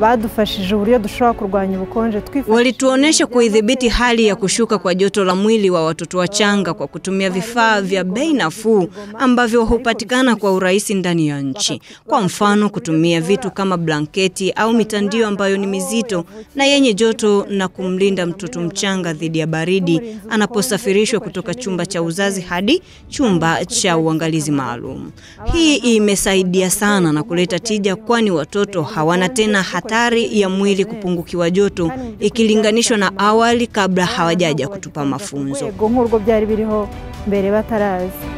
badufashije uburyo dushobora kurwanya ubukonje twifashishije Walituonesha kuidhibiti hali ya kushuka kwa joto la mwili wa watoto wachanga kwa kutumia vifaa vya bei nafuu ambavyo hupatikana kwa urahisi ndani ya nchi. Kwa mfano, kutumia vitu kama blanketi au mitandio ambayo ni mizito na yenye joto na kumlinda mtoto mchanga dhidi ya baridi anaposafirishwa kutoka chumba cha uzazi hadi chumba cha uangalizi maalum. Hii imesaidia sana na kuleta tija, kwani watoto hawana tena hatari ya mwili kupungukiwa joto ikilinganishwa na awali kabla hawajaja kutupa mafunzo. rwego nk'urwo byari biriho mbere bataraza